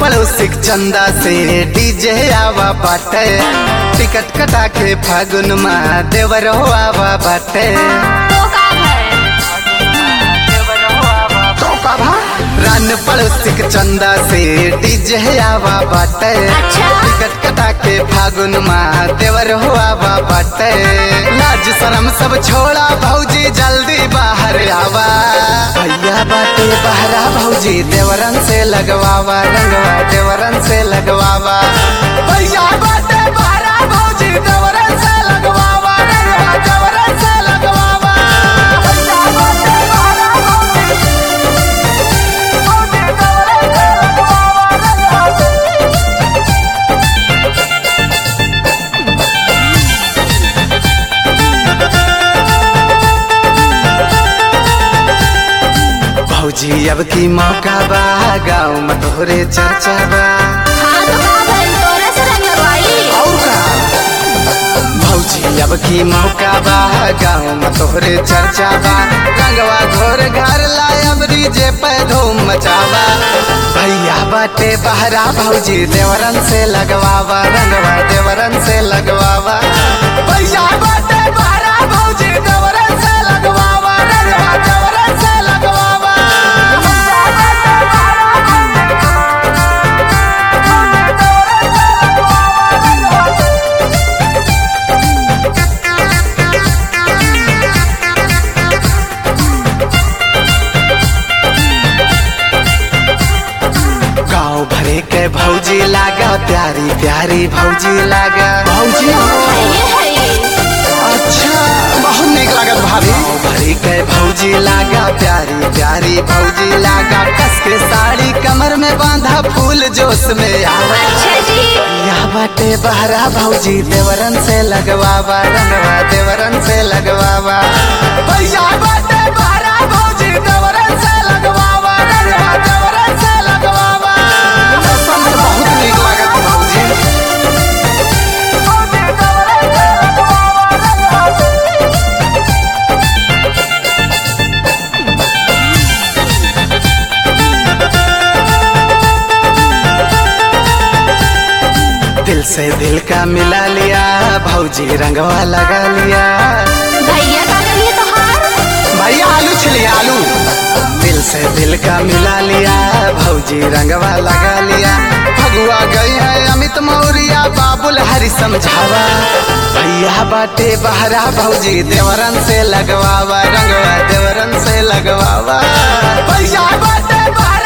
पड़ोसी के चंदा से डीजे आवा बाटे टिकट कटा के फागुन में देवर आवा बाटे तो का है तो का भा रन पड़ोसी के चंदा से डीजे आवा बाटे अच्छा। टिकट कटा के फागुन में देवर आवा बाटे लाज शरम सब छोड़ा भौजी जल्दी बाहर आवा भैया बाटे बहरा भौजी देवरन से लगवावा रंगवा देवरन से लगवावा भैया बाटे बहरा भौजी देवरन से लगवावा रंगवा देवरन से लगवावा भैया बाटे बहरा भौजी भौजी देवरन से लगवावा रंगवा भौजी अब की मौका बा गाँव में तोहरे चर्चा बा हाँ तो का भइल तोरा से रंगवाई और का भौजी अब की मौका बा गाँव में तोहरे चर्चा बा रंगवा घोर घर लायब डीजे पे धूम मचावा भैया बाटे बहरा भौजी देवरन से लगवावा रंगवा देवरन से लगवावा भैया बाटे बहरा भौजी देवरन से लगवावा रंगवा देवरन से लगवावा भैया बाटे बहरा भौजी गाँव भरे के भौजी लागा प्यारी प्यारी भौजी लागा भौजी हो ये है ये अच्छा बहुत निक लागत भाभी गाँव भरे के भौजी लागा प्यारी प्यारी भौजी लागा कस के साड़ी कमर में बांधा फूल जोश में आवा अच्छा जी या बाटे बहरा भौजी देवरन से लगवावा रंगवा देवरन से लगवावा भैया बाटे बहरा भौजी देवरन से लगवावा रंगवा देवरन से लगवावा मौसम में बहुत नीक लागत भौजी भौजी देवरन से लगवावा रंगवा दिल से दिल का मिला लिया भौजी रंगवा लगा लिया भैया का करिए तो हार भैया आलू छिली आलू दिल से दिल का मिला लिया भौजी रंगवा लगा लिया भगुआ गई है अमित मौर्या बाबुल हरि समझावा भैया बाटे बहरा भौजी देवरन से लगवावा रंगवा देवरन से लगवावा भैया बाटे बहरा